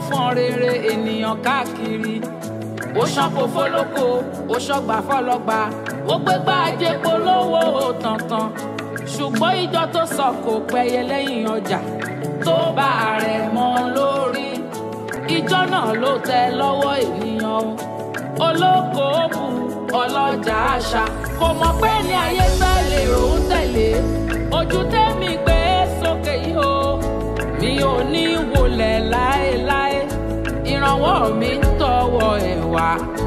fọn rere ènìyàn káàkiri ó ṣàpò fọlọ́kọ ó ṣọgbà fọlọ́gba ó gbégbá ajé polówó tàntàn ṣùgbọ́n ìjọ tó sọ kò pẹ́yẹ lẹ́yìn ọjà tó bá rẹ̀ mọ́ lórí ìjọ náà ló tẹ lọ́wọ́ ènìyàn o olókoòwò ọlọ́jà àṣà kò mọ̀ pé ní ayé tẹ̀lé òun tẹ̀lé ojú tẹ́mi gbé sókè yìí o mi ò ní wọlé láéláé ìrànwọ́ mi ń tọwọ́ ẹ̀ wá